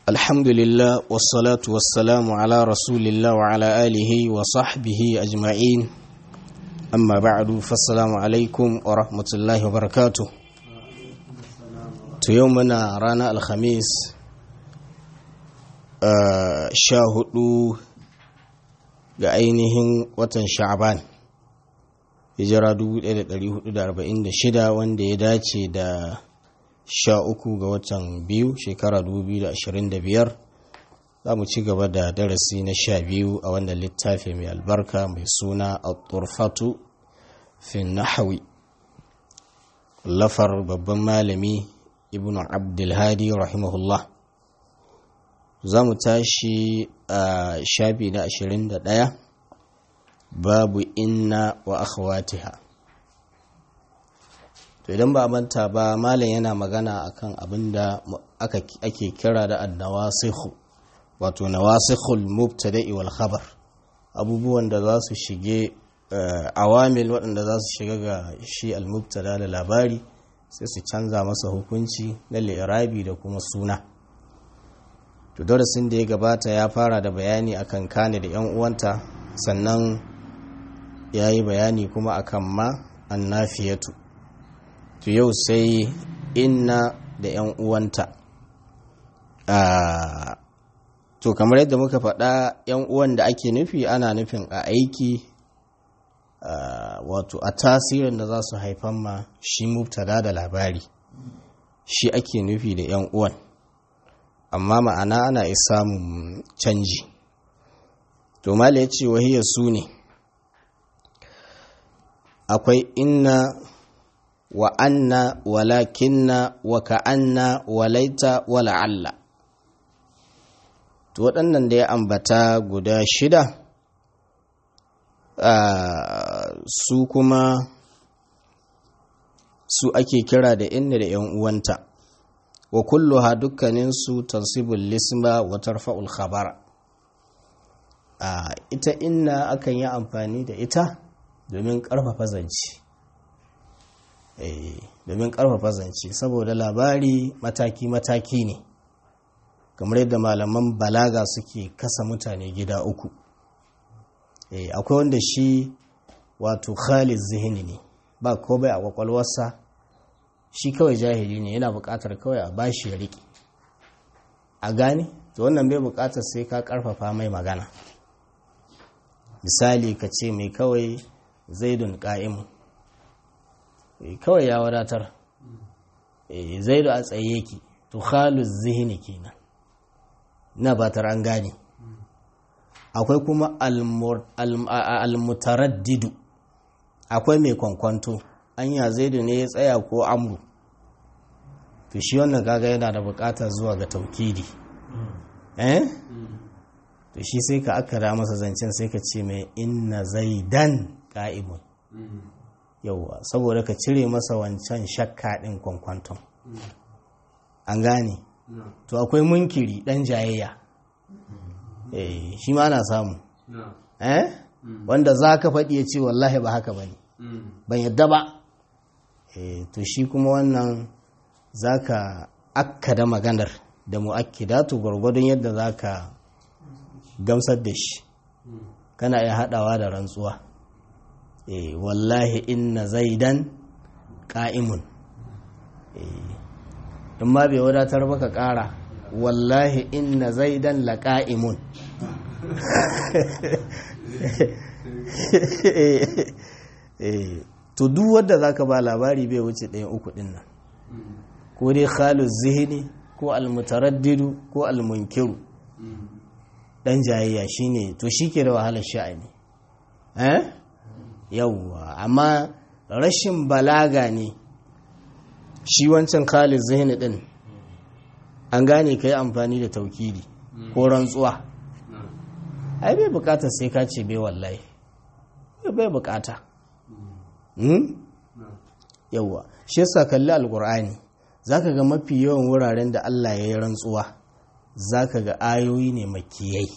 الحمد لله والصلاة والسلام على رسول الله وعلى آله وصحبه أجمعين أما بعد فالسلام عليكم ورحمة الله وبركاته يومنا رانا الخميس شاهدوا ga ainihin watan sha'aban hijira 1446 wanda ya dace da sha uku ga watan biyu shekara 2025 za mu ci gaba da darasi na sha biyu a wannan littafi mai albarka mai suna al-turfatu fin nahawi lafar babban malami ibn abdulhadi rahimahullah za mu tashi a shafi na 21 babu inna wa akhawatiha to idan ba manta ba malam yana magana akan abin da ake kira da annawasikhu wato nawasikhul mubtada'i wal khabar abubuwan da za su shige awamil waɗanda za su shiga ga shi al-mubtada da labari sai su canza masa hukunci na li'irabi da kuma suna to darasin da ya gabata ya fara da bayani akan kane da 'yan uwanta sannan ya yi bayani kuma akan ma annafiyatu to yau sai inna da 'yan uwanta to kamar yadda muka faɗa 'yan uwan da ake nufi ana nufin a aiki wato a tasirin da za su haifan ma shi mubtada da labari shi ake nufi da 'yan uwan amma ma'ana ana samun canji to mala ya ce wahiyar su ne akwai inna wa anna walakinna wa ka'anna walaita wala'alla to waɗannan da ya ambata guda shida su kuma su ake kira da inna da 'yan uwanta wa kulluha dukkaninsu tansibul lisma wa tarfa'ul khabara ita inna akan yi amfani da ita domin ƙarfafa zance domin ƙarfafa zance saboda labari mataki-mataki ne kamar yadda malaman balaga suke kasa mutane gida uku akwai wanda shi wato khalid zihini ne ba ko bai a kwakwalwarsa shi kawai jahili ne yana buƙatar kawai a bashi ya riƙe a gane to wannan bai buƙatar sai ka ƙarfafa mai magana misali ka ce mai kawai zaidun ƙa'imu kawai ya wadatar zaidu a tsaye ki to khalu zihini kenan na batar an gane akwai kuma almutaraddidu akwai mai kwankwanto anya zaidu ne ya tsaya ko amru to shi wannan kaga yana da bukatar zuwa ga taukidi eh to shi sai ka akara masa zancen sai ka ce mai inna zaidan qa'imun yauwa saboda ka cire masa wancan shakka din kwankwanton an gane to akwai munkiri dan jayayya eh shi ma ana samu eh wanda za ka faɗi ya ce wallahi ba haka ba ne ban yadda ba to shi kuma wannan za ka akkada maganar da mu'akkidatu gwargwadon yadda za ka gamsar da shi kana iya haɗawa da rantsuwa wallahi inna zaidan ƙa'imun in ma bai wadatar baka ƙara wallahi inna zaidan la ƙa'imun to duk wadda zaka ba labari bai wuce ɗayan uku ɗin nan ko dai khalus zihini ko almutaraddidu ko almunkiru dan jayayya shine to shike da wahalar sha'ani eh yawwa amma rashin balaga ne shi wancan khalus zihini din an gane kai amfani da taukidi ko rantsuwa ai bai bukatar sai ka ce bai wallahi bai bukata yawwa shi yasa kalli alkur'ani zaka ga mafi yawan wuraren da Allah ya yi rantsuwa zaka ga ayoyi ne makiyai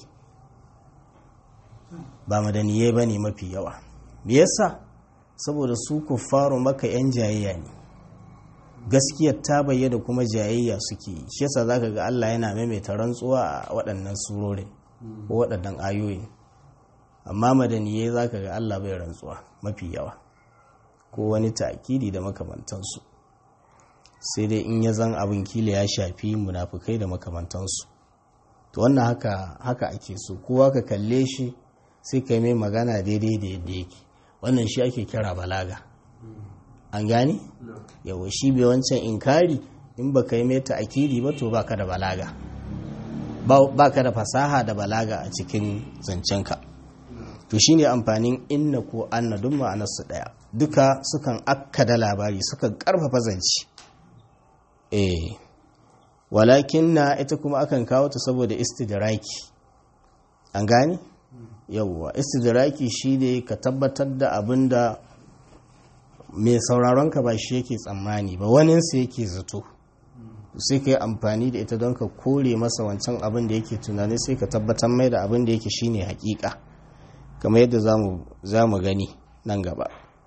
ba madaniyai ba ne mafi yawa me yasa saboda su kuffaru maka yan jayayya ne gaskiyar ta bayyana kuma jayayya suke yi shi yasa zaka ga Allah yana maimaita rantsuwa a waɗannan surorin ko waɗannan ayoyin amma madaniyai zaka ga Allah bai rantsuwa mafi yawa ko wani ta'kidi da makamantansu sai dai in ya zan abin kila ya shafi munafukai da makamantansu to wannan haka haka ake so kowa ka kalle shi sai ka mai magana daidai da yadda yake wannan shi ake kira balaga an gane yawa shi bai wancan inkari in ba ka yi mai ta'akidi ba to baka da balaga baka da fasaha da balaga a cikin zancenka to shine amfanin inna ko anna duk ma'anarsu daya duka sukan akkada labari sukan karfafa zance eh walakin na ita kuma akan kawo ta saboda istidraki an gane yawwa istidraki shine ka tabbatar da abin da mai sauraron ka ba shi yake tsammani ba waninsa yake zato sai ka yi amfani da ita don ka kore masa wancan abin da yake tunani sai ka tabbatar mai da abin da yake shine hakika kamar yadda za mu gani nan gaba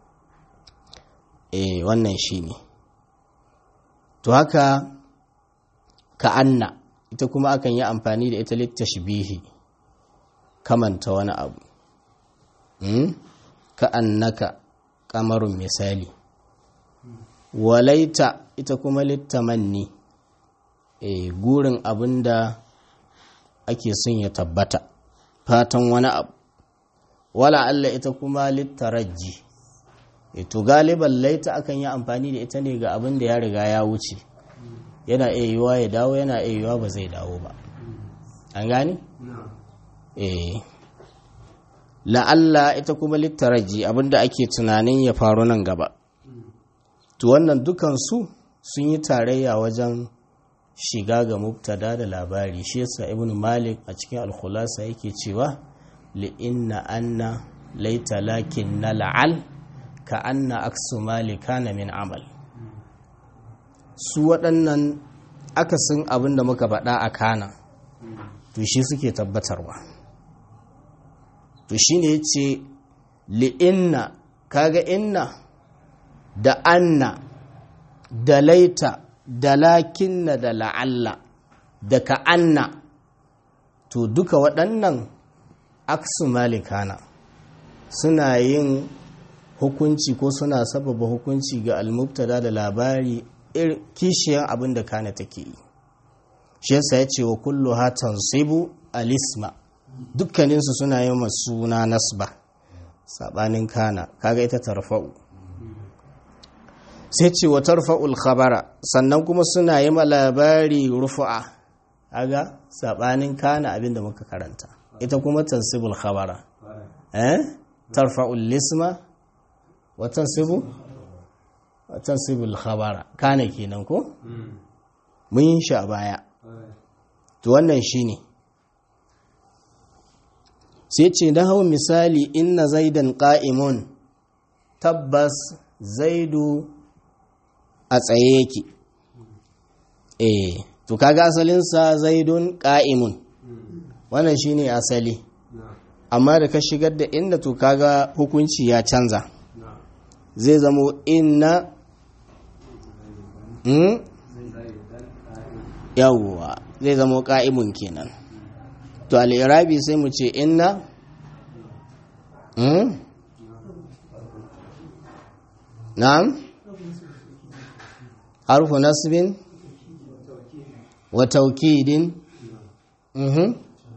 eh wannan shine to haka ka anna ita kuma akan yi amfani da ita littashbihi kamanta wani abu ka annaka kamarun misali walaita ita kuma littamanni e, gurin abin da ake son ya tabbata fatan wani abu wala Allah ita kuma littaraji e, to galiban laita akan yi amfani da ita ne ga abin da ya riga ya wuce yana iya yiwa ya dawo yana iya yiwa ba zai dawo ba an gani? eh la'alla ita kuma littaraji abinda ake tunanin ya faru nan gaba to wannan dukansu sun yi tarayya wajen shiga ga mubtada da labari shi yasa ibn malik a cikin alkhulasa yake cewa li'inna anna laita lakin na la'al ka anna aksu malika na min amal su waɗannan akasin abin da muka faɗa a kana to shi suke tabbatarwa to shi ne ce li'inna kaga inna da anna da laita da lakinna da la'alla da ka'anna to duka waɗannan aksu malikana suna yin hukunci ko suna sababa hukunci ga almubtada da labari kishiyan abin da kana take yi shi yasa ya ce wa kullu hatan sibu alisma dukkaninsu suna yi suna nasba sabanin kana kaga ita tarfa'u sai ce wa tarfa'ul khabara sannan kuma suna yi ma labari rufu'a kaga sabanin kana abinda muka karanta ita kuma tansibul khabara eh tarfa'ul lisma wa tansibu wa tansibul khabara kana kenan ko mun yi shi a baya to wannan shine sai ce na hau misali inna zaidan ƙa'imun tabbas zaidu a tsaye yake eh to kaga asalinsa zaidun ƙa'imun wannan shine asali amma da ka shigar da inda to kaga hukunci ya canza zai zamo inna hmm? yawwa zai zamo ƙa'imun kenan to al'irabi sai mu ce inna hmm? na'am harfu nasbin wa taukidin mhm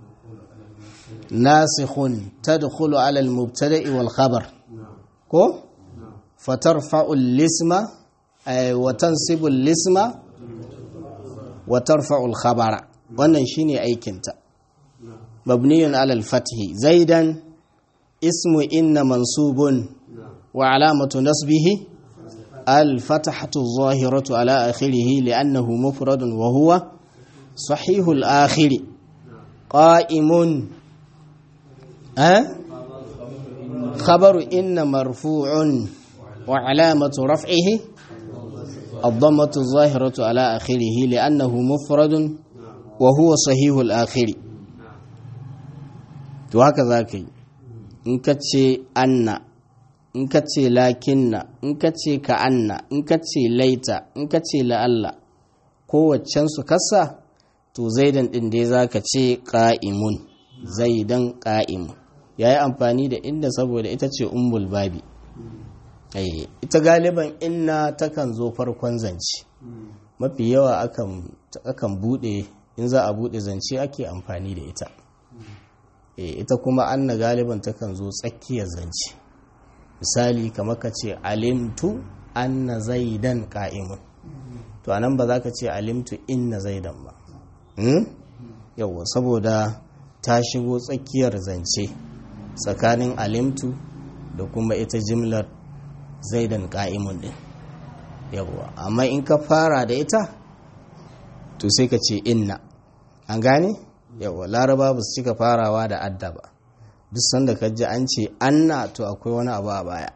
nasikhun tadkhulu ala al-mubtada'i wal khabar ko fatarfa'u al-isma ay wa tansibu al-isma wa tarfa'u al-khabara wannan shine aikinta mabniyun ala al-fathi zaidan ismu inna mansubun wa alamatu nasbihi الفتحة الظاهرة على آخره لأنه مفرد وهو صحيح الآخر قائم أه؟ خبر إن مرفوع وعلامة رفعه الضمة الظاهرة على آخره لأنه مفرد وهو صحيح الآخر وهكذا كي إن كتشي أن in ka ce lakinna in ka ce ka'anna in ka ce laita in ka ce la'alla kowaccen su kasa to zaidan ɗin dai za ka ce ƙa'imun zaidan ƙa'imun ya yi amfani da inda saboda ita ce umbul babi ita galiban inna takan zo farkon zance mafi yawa akan bude in za a bude zance ake amfani da ita ita kuma anna galiban takan zo tsakiyar zance misali kamar ka ce alimtu anna zaidan ka'imun to anan ba za ka ce alimtu inna zaidan ba yawwa saboda ta shigo tsakiyar zance tsakanin alimtu da kuma ita jimlar zaidan ka'imun din yawwa amma in ka fara da ita to sai ka ce inna an gane yawwa laraba ba su cika farawa da adda ba duk sanda ka ji an ce anna to akwai wani abu a baya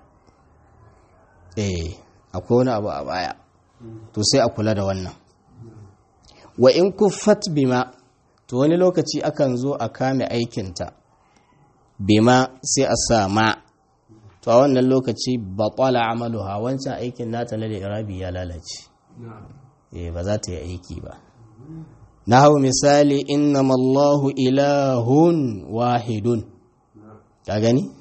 eh akwai wani abu a baya to sai a kula da wannan wa in kuffat bima to wani lokaci akan zo a kame aikinta bima sai a sa ma to a wannan lokaci batala amaluha wancan aikin nata na da irabi ya lalace eh ba za ta yi aiki ba na hau misali innamallahu ilahun wahidun ka gani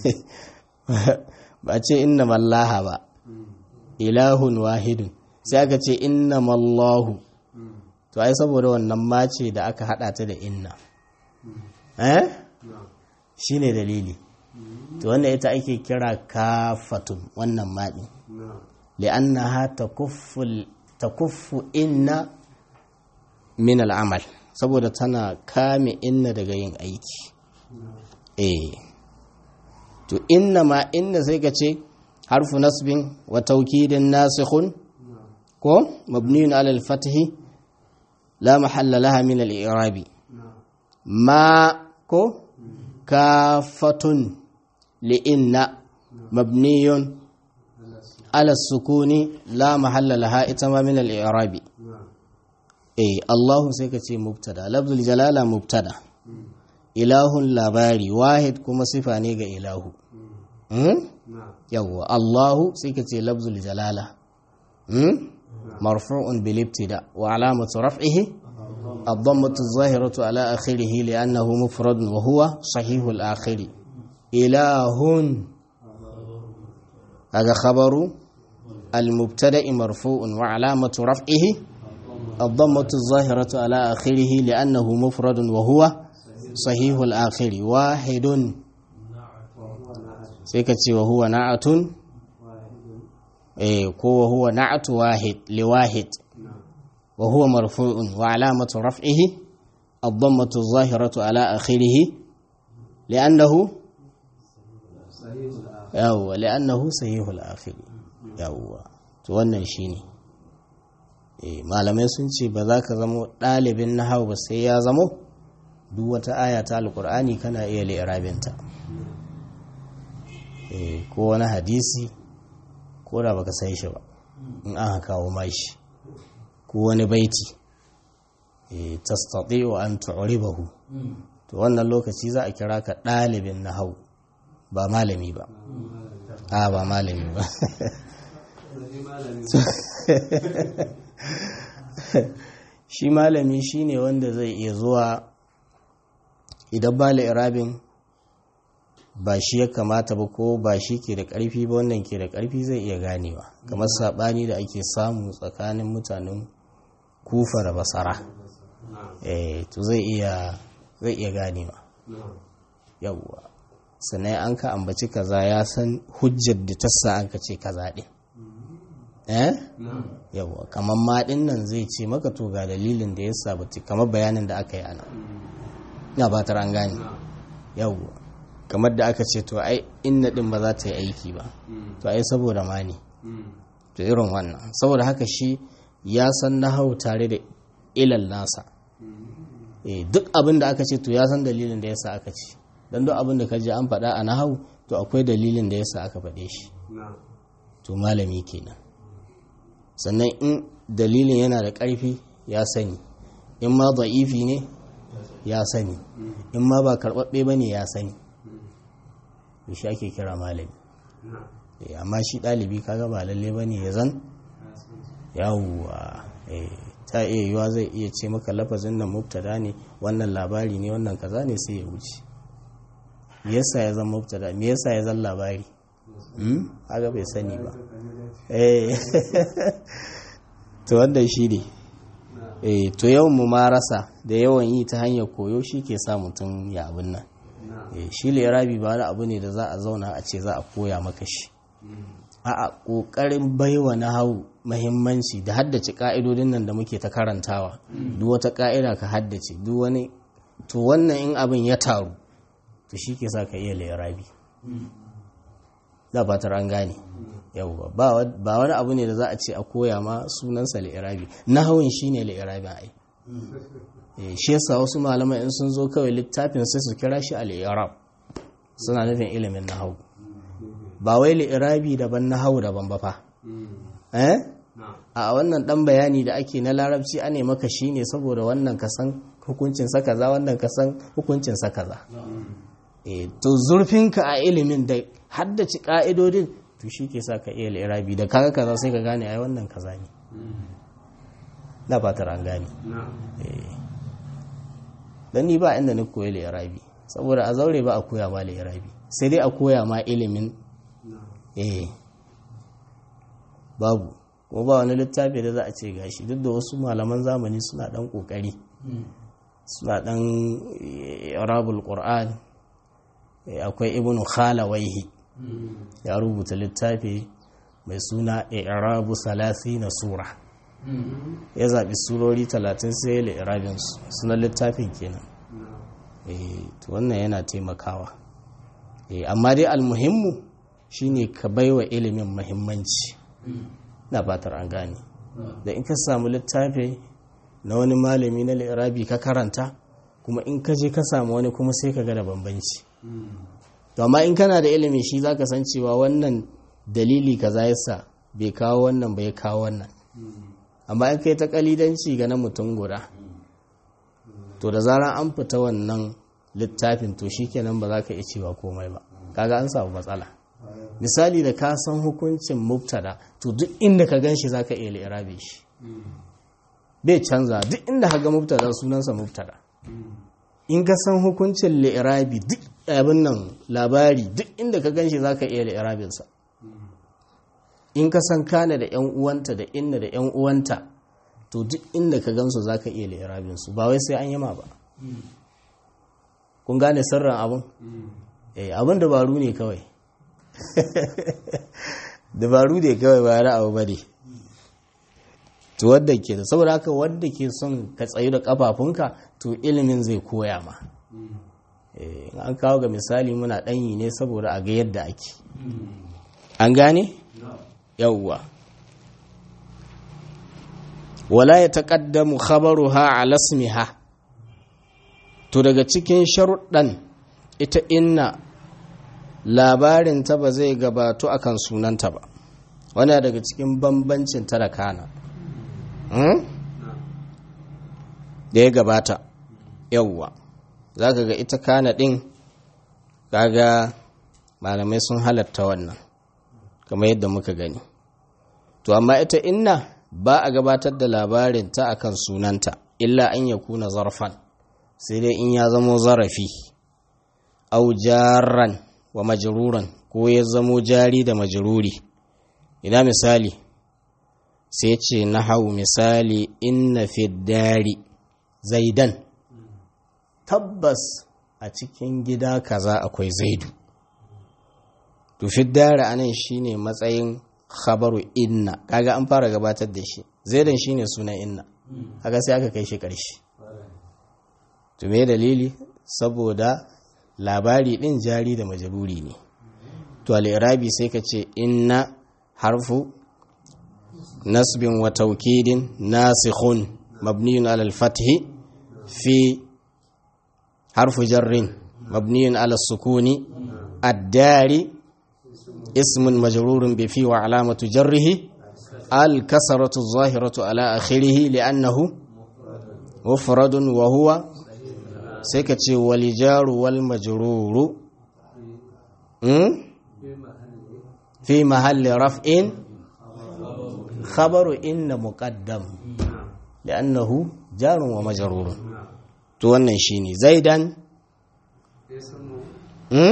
ba ce innamallaha ba ilahun wahidun sai aka ce innamallahu to ai saboda wannan mace da aka hada ta da inna eh shine dalili to wanda ita ake kira kafatun wannan maɗi li'annaha takuffu takuffu inna min al'amal saboda tana kame inna daga yin aiki eh to inna ma inna sai ka ce harfu nasbin wa taukidin nasikhun ko mabniyun ala al-fathi la mahalla laha min al-i'rabi ma ko kafatun li'inna mabniyun ala sukuni la mahalla laha ita ma min al-i'rabi eh Allahu sai ka ce mubtada lafzul jalala mubtada ilahun labari wahid kuma sifa ne ga ilahu yawwa Allahu sai ka ce lafzul jalala marfu'un bil ibtida wa alamatu raf'ihi الضمة الظاهرة على آخره لأنه مفرد وهو صحيح الآخر إله هذا خبر المبتدأ مرفوع وعلامة رفعه الضمة الظاهرة على آخره لأنه مفرد وهو صحيح الآخر واحد سيكتي وهو نعت إيه وهو نعت واحد لواحد وهو مرفوع وعلامة رفعه الضمة الظاهرة على آخره لأنه يو لأنه صحيح الآخر يو wannan shine eh malamai sun ce ba za ka zamo ɗalibin nahawu ba sai ya zamo duk wata aya ta alkur'ani kana iya li'irabinta eh ko wani hadisi ko da baka sai shi ba in aka kawo mashi ko wani baiti tastati wa an tu'ribahu to wannan lokaci za a kira ka ɗalibin nahau ba malami ba a ba malami ba shi malami shine wanda zai iya zuwa idan ba irabin ba shi ya kamata ba ko ba shi ke da ƙarfi ba wannan ke da ƙarfi zai iya ganewa kamar saɓani da ake samu tsakanin mutanen kufa da basara eh to zai iya zai iya ganewa yawwa sannan an ka ambaci kaza ya san hujjar da tassa an ka ce kaza ɗin eh yawwa kamar maɗin nan zai ce maka to ga dalilin da ya sabati kamar bayanin da aka yi ana ina batar an gane yawwa kamar da aka ce to ai inna ɗin ba za ta yi aiki ba to ai saboda ma ne to irin wannan saboda haka shi ya san nahau tare da ilal nasa duk abin da aka ce to ya san dalilin da yasa aka ce don duk abin da ka ji an faɗa a nahau to akwai dalilin da yasa aka faɗe shi to malami kenan sannan in dalilin yana da ƙarfi ya sani in ma da'ifi ne ya sani in ma ba karɓaɓɓe ba ne ya sani to shi ake kira malami amma shi ɗalibi kaga ba lalle ba ne ya zan yawwa ta iya yiwa zai iya ce maka lafazin nan mubtada ne wannan labari ne wannan kaza ne sai ya wuce me yasa ya zan mubtada me yasa ya zan labari haka bai sani ba to wanda shi ne eh to yawan mu marasa da yawan yi ta hanyar koyo shi ke sa mutum ya abin nan shi lirabi ba wani abu ne da za a zauna a ce za a koya maka shi a ƙoƙarin baiwa na hau mahimmanci da haddace ƙa'idodin nan da muke ta karantawa duk wata ƙa'ida ka haddace duk wani to wannan in abin ya taru to shi ke sa ka iya lirabi da fatar an gane yauwa ba wani abu ne da za a ce a koya ma sunansa lirabi na hawan shi ne lirabin ai shi yasa wasu malamai in sun zo kawai littafin sai su kira shi al-i'rab suna nufin ilimin nahwu ba wai li'irabi daban nahwu daban ba fa eh a wannan dan bayani da ake na larabci ane maka shine saboda wannan kasan hukuncin sa kaza wannan kasan hukuncin sa kaza eh to zurfinka a ilimin da haddace ka'idodin to shi ke sa ka iya li'irabi da kaga kaza sai ka gane ai wannan kaza ne na fatar an gane eh don ni ba inda ni koyi lirabi saboda a zaure ba a koya ma lirabi sai dai a koya ma ilimin eh babu kuma ba wani littafi da za a ce gashi duk da wasu malaman zamani suna dan kokari suna dan irabul qur'an akwai ibnu khalawaihi ya rubuta littafi mai suna irabu salasi na sura ya zaɓi surori talatin sai ya li'irabin sunan littafin kenan to wannan yana taimakawa amma dai almuhimmu shine ka baiwa ilimin mahimmanci na fatar an gane da in ka samu littafi na wani malami na li'irabi ka karanta kuma in ka je ka samu wani kuma sai ka ga da bambanci to amma in kana da ilimi shi zaka san cewa wannan dalili kaza yasa bai kawo wannan bai kawo wannan amma in kai ta kalidanci ga na mutum guda to da zarar an fita wannan littafin to shikenan ba za ka iya cewa komai ba kaga an samu matsala misali da ka san hukuncin mubtada to duk inda ka gan shi za ka iya li'irabe shi bai canza duk inda ka ga mubtada sunansa mubtada in ka san hukuncin li'irabi duk abin nan labari duk inda ka gan shi za ka iya li'irabinsa in ka san kana da yan uwanta da inna da yan uwanta to duk inda ka gansu za ka iya li'irabinsu ba wai sai an yama ba kun gane sirrin abin eh abin dabaru ne kawai dabaru ne kawai ba na abu bane to wadda ke da saboda haka wadda ke son ka tsayu da kafafunka to ilimin zai koya ma an kawo ga misali muna ɗanyi ne saboda a ga yadda ake an gane yawwa wala ya taƙaddamu khabaruha ala ismiha to daga cikin sharuɗan ita inna labarinta ba zai gabato akan sunanta ba wani daga cikin bambancin ta da kana da ya gabata yawwa za ka ga ita kana ɗin kaga malamai sun halatta wannan kamar yadda muka gani to amma ita inna ba a gabatar da labarinta akan sunanta illa an ya kuna zarfan sai dai in ya zamo zarafi au jarran wa majruran ko ya zamo jari da majruri ina misali sai ce na hau misali inna fiddari zaidan tabbas a cikin gida kaza akwai zaidu to fiddari anan shine matsayin khabaru inna kaga an fara gabatar da shi zaidan shine sunan inna kaga sai aka kai shi ƙarshe to me dalili saboda labari din jari da majaluri ne to al-irabi sai ka ce inna harfu nasbin wa taukidin nasikhun mabniyun ala al-fathi fi harfu jarrin mabniyun ala sukuni ad-dari ismun majrurun bi fi wa alamatu jarrihi al-kasratu adh-dhahiratu ala akhirih li'annahu mufradun wa huwa sai ka ce walijaru wal majruru fi mahalli raf'in khabaru inna muqaddam li'annahu jarun wa majrurun to wannan shine zaidan hmm?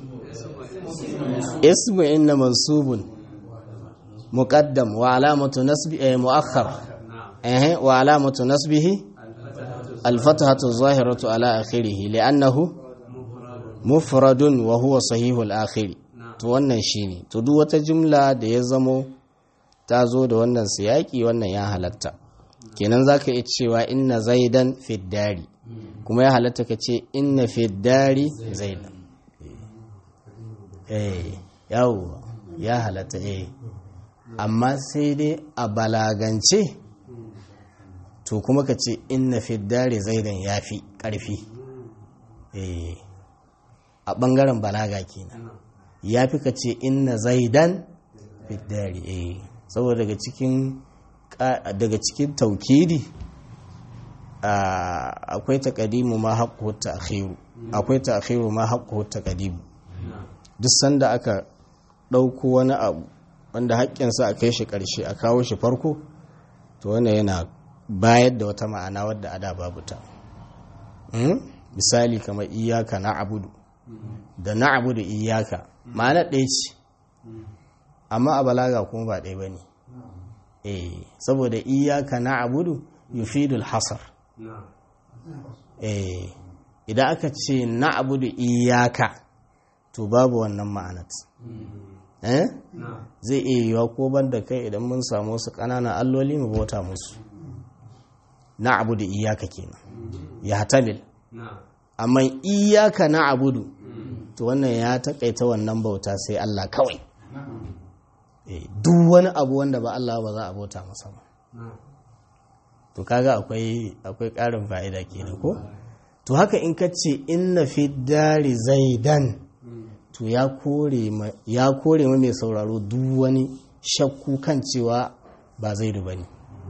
ismu inna mansubun muqaddam wa alamatu nasbi eh, muakhar eh wa alamatu nasbihi al-fathatu zahiratu ala akhirih li'annahu mufradun wa huwa sahihul akhir to wannan shine to duk wata jumla da ya zamo ta zo da wannan siyaki wannan ya halatta kenan zaka iya cewa inna zaidan fiddari kuma ya halatta ka ce inna fiddari zaidan eh yawo ya halatta eh amma sai dai a balagance to kuma ka ce inna fiddari zaidan ya fi ƙarfi eh a ɓangaren balaga kenan ya fi ka ce inna zaidan fiddari eh saboda daga cikin daga cikin taukidi akwai taƙadimu ma haƙƙo ta akhiru akwai ta akhiru ma haƙƙo ta ƙadimu duk sanda aka ɗauko wani abu wanda haƙƙinsa a kai shi ƙarshe a kawo shi farko to wannan yana bayar da wata ma'ana wadda ada babu ta misali kamar iyaka na abudu da na abudu iyaka ma'ana ɗaya ce amma a balaga kuma ba ɗaya ba ne eh saboda iyaka na abudu yufidul hasar eh idan aka ce na abudu iyaka to babu wannan ma'anat eh zai iya yiwa ko ban da kai idan mun samu wasu ƙananan alloli mu bauta musu na abudu iyaka kenan ya hatamil amma iyaka na abudu to wannan ya takaita wannan bauta sai Allah kawai duk wani abu wanda ba Allah ba za a bauta masa ba to kaga akwai akwai ƙarin fa'ida kenan ko to haka in ka ce inna fi dari zaidan to ya kore ma ya kore ma mai sauraro duk wani shakku kan cewa ba zaidu bane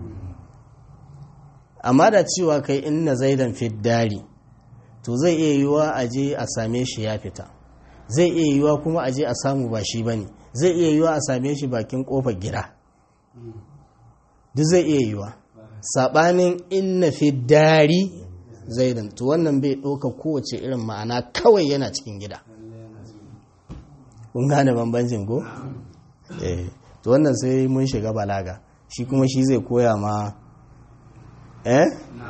amma da cewa kai inna zaidan fi dari to zai iya yiwa a je a same shi ya fita zai iya yiwa kuma a je a samu ba shi bane zai iya yiwa a same shi bakin kofar gida duk zai iya yiwa sabanin inna fi dari zaidan to wannan bai ɗauka kowace irin ma'ana kawai yana cikin gida kun gane bambancin ko eh to wannan sai mun shiga balaga shi kuma shi zai koya ma eh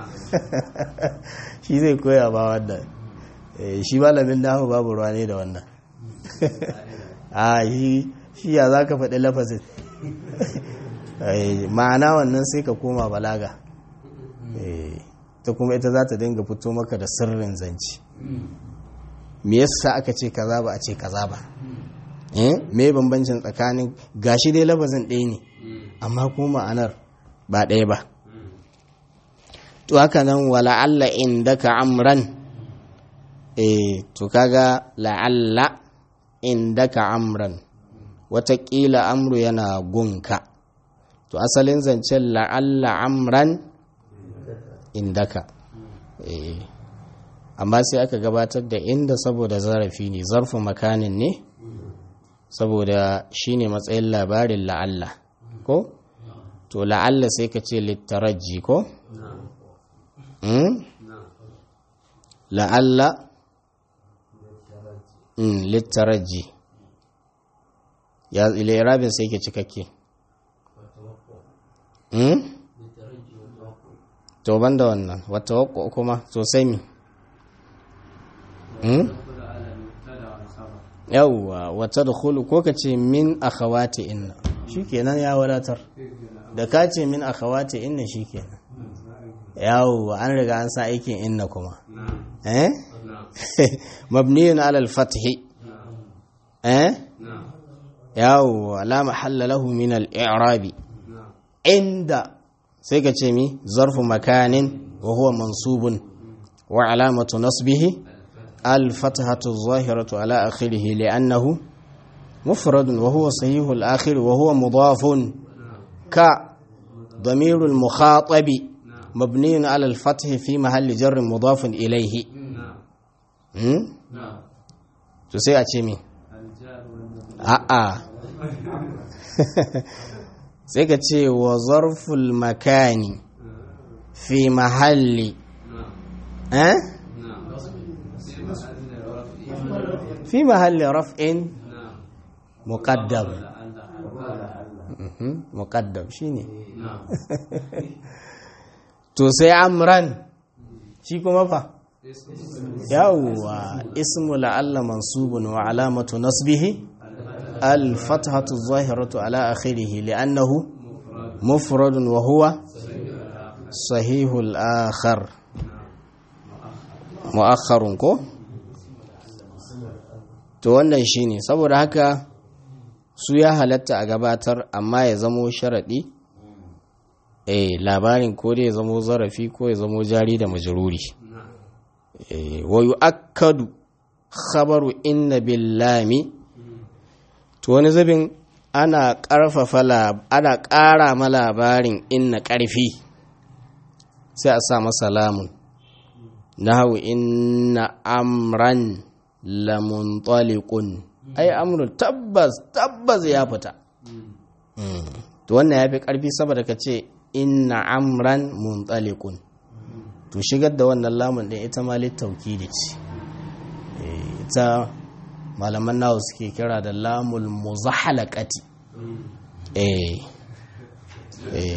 shi zai koya ba wannan shi malamin nahu babu ruwa ne da wannan a shi ya za ka faɗi lafazin ma'ana wannan sai ka koma balaga ta kuma ita za ta dinga fito maka da sirrin zanci me yasa aka ce kaza ba a ce kaza ba me bambancin tsakanin gashi dai lafazin ɗaya ne amma kuma ma'anar ba ɗaya ba to haka nan wa la'alla indaka amran eh to kaga la'alla indaka amran watakila amru yana gunka to asalin zancen la'alla amran indaka eh amma sai aka gabatar da inda saboda zarafi ne zarfin makanin ne saboda shine matsayin labarin la'alla ko to la'alla sai ka ce littaraji ko la'alla littaraji ya ile irabin sai ke cikakke to ban da wannan wata wakko kuma sosai mi yawwa wata da hulu ko ka ce min akhawati inna shikenan ya wadatar da ka ce min akhawati inna shikenan yawwa an riga an sa aikin inna kuma eh mabniyun ala al-fathi eh yawwa la mahalla lahu min al-i'rabi inda sai ka ce mi zarfu makanin wa huwa mansubun wa alamatu nasbihi al-fathatu adh-dhahiratu ala akhirih li'annahu مفرد وهو صحيح الآخر وهو مضاف ك ضمير المخاطب مبني على الفتح في محل جر مضاف إليه to sai a ce mi a'a sai ka ce wa zarful makani fi mahalli eh fi mahalli raf'in muqaddam muqaddam shine to sai amran shi kuma fa yawwa ismu la'alla mansubun wa alamatu nasbihi الفتحة الظاهرة على آخره لأنه مفرد وهو صحيح الآخر مؤخر كو to wannan shine saboda haka su ya halatta a gabatar amma ya zamo sharaɗi eh labarin ko da ya zamo zarafi ko ya zamo jari da majruri eh wa yu'akkadu khabaru inna billami to wani zubin ana ƙarfafa ana ƙara ma labarin inna ƙarfi sai a sa masa lamun nahu inna amran lamuntaliqun ai amru tabbas tabbas ya fita to wannan ya fi ƙarfi saboda ka ce inna amran muntaliqun to shigar da wannan lamun ɗin ita ma littaukidi ce ita malaman nawa suke kira da lamul muzahalaqati eh eh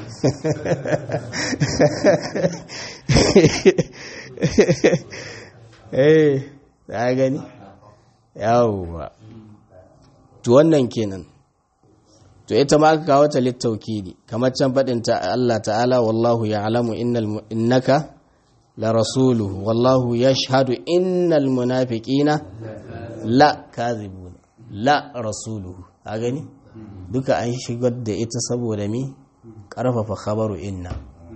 eh da gani yawwa to wannan kenan to ita ma aka kawo ta littaukidi kamar can faɗin ta Allah ta'ala wallahu ya'lamu innal innaka la rasuluhu wallahu yashhadu innal munafiqina la kazibuna la rasuluhu a gani duka an shigar da ita saboda mi karfafa khabaru inna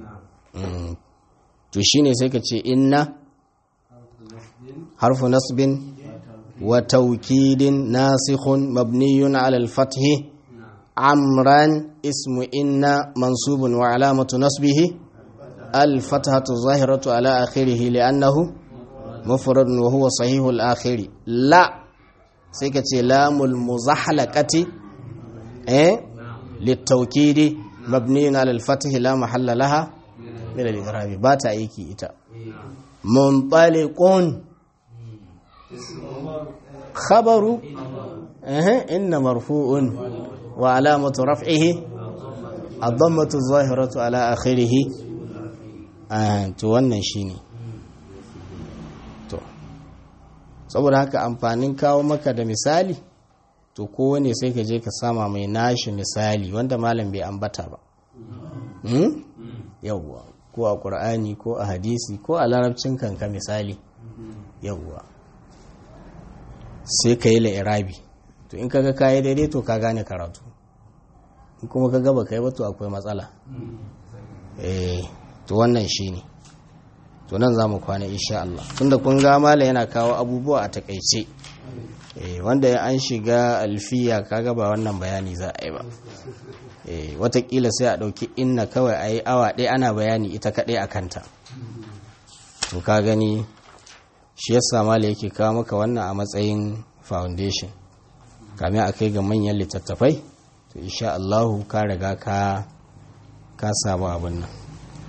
to shine sai ka ce inna harfu nasbin wa taukidin nasikhun mabniyun ala al-fath amran ismu inna mansubun wa alamatu nasbihi al-fathatu zahiratu ala akhirih li'annahu mufrad wa huwa sahihul akhiri la sai ka ce lamul muzahalaqati eh litaukidi mabniun ala al-fath la mahalla laha min al-i'rab ba ta aiki ita munṭaliqun khabaru eh inna marfu'un wa alamatu raf'ihi ad-dammatu adh-dhahiratu ala akhirih to wannan shine saboda haka amfanin kawo maka da misali to kowane sai ka je ka sama mai nashi misali wanda malam bai ambata ba yawwa ko a ƙur'ani ko a hadisi ko a larabcin kanka misali yawwa sai ka yi la'irabi to in kaga kayi daidai to ka gane karatu in kuma ka gaba kai ba to akwai matsala eh to wannan shine ne to nan za mu kwana insha Allah tunda kun ga mala yana kawo abubuwa a takaice eh wanda ya an shiga alfiya kaga ba wannan bayani za a yi ba eh watakila sai a ɗauki inna kawai a yi awa ɗaya ana bayani ita kaɗai a kanta to ka gani shi yasa mala yake kawo maka wannan a matsayin foundation kamin a kai ga manyan littattafai to insha Allah ka riga ka ka samu abin nan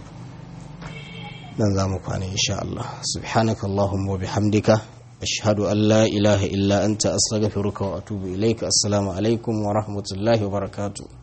nan za mu kwana insha Allah subhanaka Allahumma wa bihamdika ashhadu an la ilaha illa anta astaghfiruka wa atubu ilaika assalamu alaikum wa rahmatullahi wa barakatuh